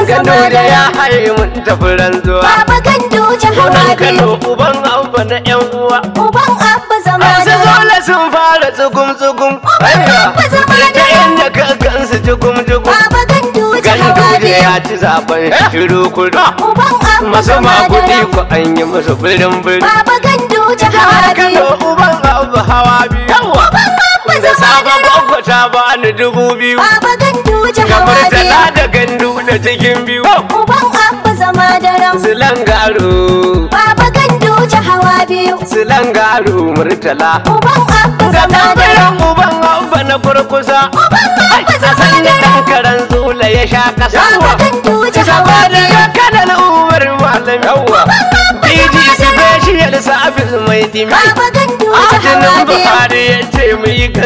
Gano zama da ya da haye mun tafi ranzuwa Baba Ganduje Sunan hawa Kano biyu uban abba na yan uwa Uban Abba zama Masu da zola sun fara tsugum tsugum abba zama da Ta inda ka gansu jugum jugum Baba Ganduje hawa Ganduje biyu ya ci zaben shiru kudu Uban Abba Masu zama makudi da ku an yi musu birin birin Baba Ganduje hawa Kano biyu uban abu hawa biyu Yawa Abba Da zama safe da gwagwa ta bani dubu biyu Baba Ganduje Kamar hawa tala biyu da gandu da cikin biyu Uban Abba zama da ram Silangaro Baba Ganduje hawa biyu Silangaro murtala Uban Abba Ga zama da ram tambayan uban abba na kurkusa Uban Abba zama Sasan da da ram ɗan karen zula ya sha kasa Baba Ganduje hawa Saboda biyu ya kanan umar malam yawa DG special service mai dimi Baba Ganduje hawa Adinin biyu Buhari ya ce mu yi